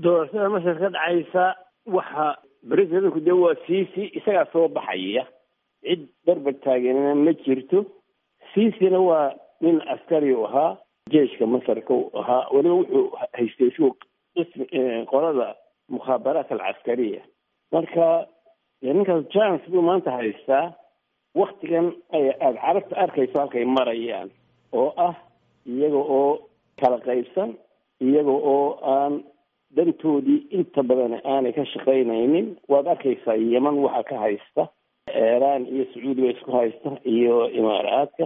doorashada masar ka dhacaysa waxa presidentku dee waa ciisi isagaa soo baxaya cid barbar taageerana ma jirto ciisina waa nin askari u ahaa jeeshka masarka u ahaa weliba wuxuu haystay isgu qismi qolada mukhaabaraat alcaskariya marka ninkaas chance buu maanta haystaa waktigan aada carabta arkayso halkay marayaan oo ah iyaga oo kala qaybsan iyaga oo aan dantoodii inta badan aanay ka shaqaynaynin waad arkaysaa yeman waxa ka haysta iiraan iyo sacuudiga isku haysta iyo imaaraadka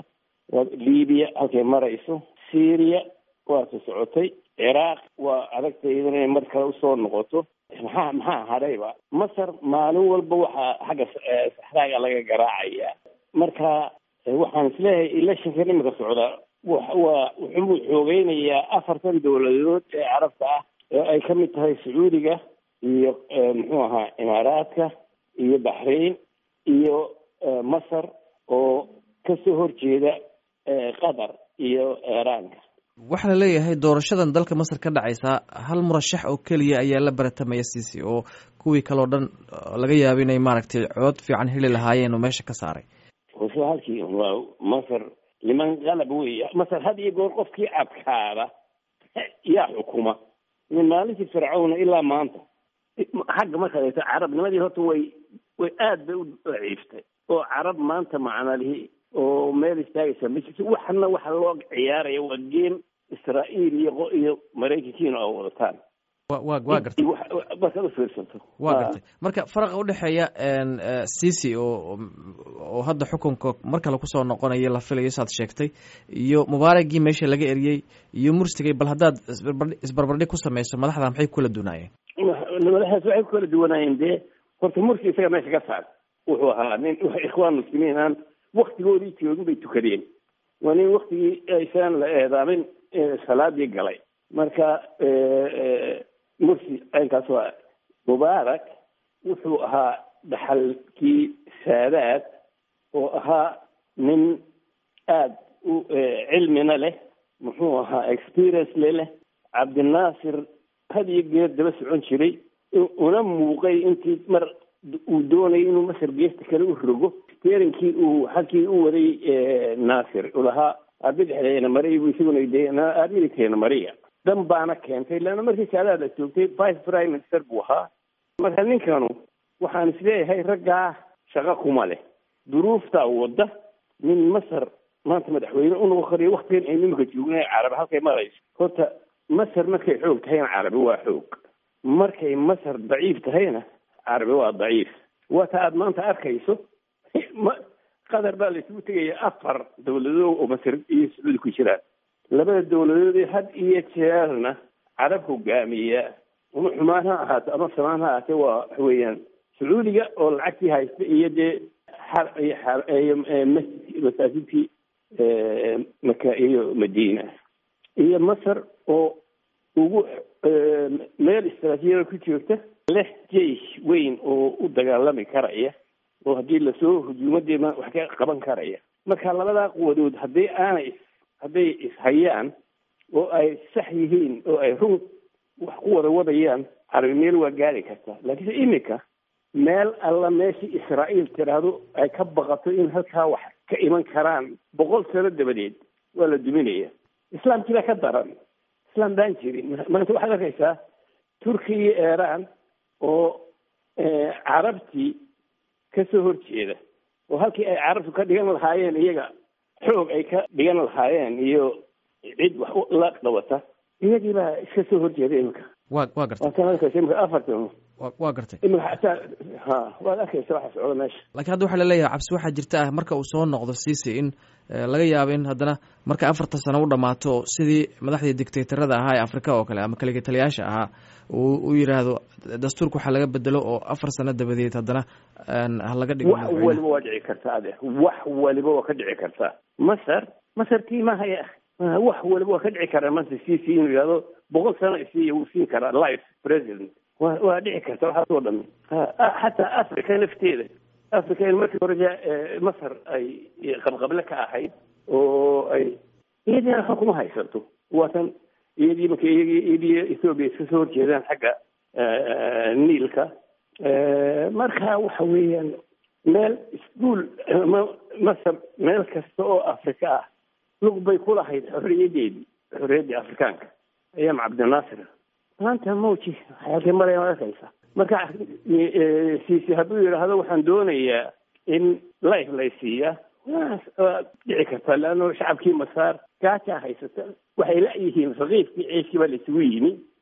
libiya halkay marayso syria waata socotay ciraaq waa adagta iyadana inay mar kale usoo noqoto maxaa maxaa hadhayba masar maalin walba waxaa xagga saxraaga laga garaacaya marka waxaan isleeyahay electionkan imika socda waa wuxuu xoogeynayaa afartan dowladood ee carabta ah oo ay ka mid tahay sacuudiga iyo muxuu ahaa imaaraadka iyo baxrain iyo masar oo kasoo horjeeda qatar iyo iiraanka waxaa la leeyahay doorashadan dalka masar ka dhacaysa hal murashax oo keliya ayaa la baratamaya siisi oo kuwii kaleo dhan laga yaaba inay maaragtay cood fiican heli lahaayeen oo meesha ka saaray isla halkii waa masar liman qalab weya masar had iyo goor qofkii adkaada yaa xukuma min maalintii fircawna ilaa maanta xagga markaad eegto carabnimadii horta way way aad bay u daciiftay oo carab maanta macnalihi oo meel istaagaysa ma jirto waxana waxa loo ciyaaraya waa game israa'iil iyo iyo maraykankiina oo wadataan wa wa waa gartay markaad ufiirsato waa gartay marka faraqa udhexeeya cici oo oo hadda xukunka mar kale kusoo noqonaya la filayo saad sheegtay iyo mubaaragii meesha laga eriyey iyo mursigay bal haddaad isbarbardhig ku samayso madaxda maxay kula dunaayeen madaxdaas waxay ku kala duwanaayeen dee horta mursi isaga meesha ka saar wuxuu ahaa nin ikhwaan muslimiin aan waktigoodii joogin bay tukadeen waa nin waktigii aysan la eedaamin salaadii galay marka mursi aynkaas waa mubaarak wuxuu ahaa dhaxalkii saadaad oo ahaa nin aada u cilmina leh muxuu ahaa experience le leh cabdinaasir had iyo geer daba socon jiray una muuqay intii mar uu doonayay inuu masar geesta kale u rogo steerinkii uu halkii u waday naasir ulahaa bidixdeena mariya bu isaguna de midigteena mariya dan baana keentay leanna markii saadaad la joogtay vice prime minister buu ahaa marka ninkanu waxaan isleeyahay raggaa shaqo kuma leh duruuftaa wadda nin masar maanta madaxweyne unoqon kariyo waktigan aynu imika joogna carabi halkay marayso horta masar markay xoog tahayna carabi waa xoog markay masar daciif tahayna carabi waa daciif waata aada maanta arkayso qatar baa la isugu tegaya afar dawladood oo masar iyo sacuudi ku jiraan labada dawladood ee had iyo jeerna carab hogaamiya ama xumaan ha ahaato ama samaan ha ahaatee waa waxa weeyaan sacuudiga oo lacagtii haysta iyo dee masaajidkii maka iyo madiina iyo masar oo ugu meel istraatiijiyada ku joogta leh jeish weyn oo u dagaalami karaya oo haddii lasoo hujuumadeena wax ka qaban karaya marka labadaa quwadood hadday aanay hadday ishayaan oo ay sax yihiin oo ay run wax ku wada wadayaan carabi meel waa gaari kartaa laakiinse iminka meel alla meeshii israa'iil tiraahdo ay ka baqato in halkaa wax ka iman karaan boqol sano dabadeed waa la duminaya islaamkii baa ka daran islaam baan jirin maanta waxaad arkaysaa turkiya iyo iiraan oo carabtii kasoo horjeeda oo halkii ay carabtu ka dhigan lahaayeen iyaga xoog ay ka dhigan lahaayeen iyo cid wax la qabata iyagii baa iska soo horjeeda imika wa wa gartay waatan arkaysa imika afartan wa waa gartay imika xataa ha waad arkaysa waxa socda meesha laakiin hadda waxaa laleeyahay cabsi waxaa jirta ah marka uu soo noqdo cici in laga yaabo in haddana marka afartan sano u dhamaato sidii madaxdii dictatorada ahaa ee africa oo kale ama kaligitaliyaasha ahaa uu u yidhaahdo dastuurka waxaa laga bedelo oo afar sano dabadeed haddana halaga dhigo wax waliba waa dhici kartaa ade wax waliba waa ka dhici kartaa masar masar tii mahaya wax waliba waa ka dhici karaa maanta cici inuu yidhahdo boqol sano isiiya wuu siin karaa life president wa waa dhici karta waxaas oo dhami xataa africa lafteeda africa in markii hore masar ay qabqable ka ahayd oo ay iyadina waxba kuma haysato waatan iyadii marka iyadii ethoobiya iska soo horjeedaan xagga niilka marka waxa weeyaan meel iskuol masar meel kasta oo afrika ah lug bay ku lahayd xorriyadeedii xorriyaddii afrikaanka ayaam cabdinaasir maanta mawji halkay maraya arkaysa marka siisi hadduu yidhaahdo waxaan doonayaa in life lay siiya waa dhici kartaa leanno shacabkii masaar gaajaa haysata waxay la-yihiin raqiifkii ceeshkii baa la isugu yimi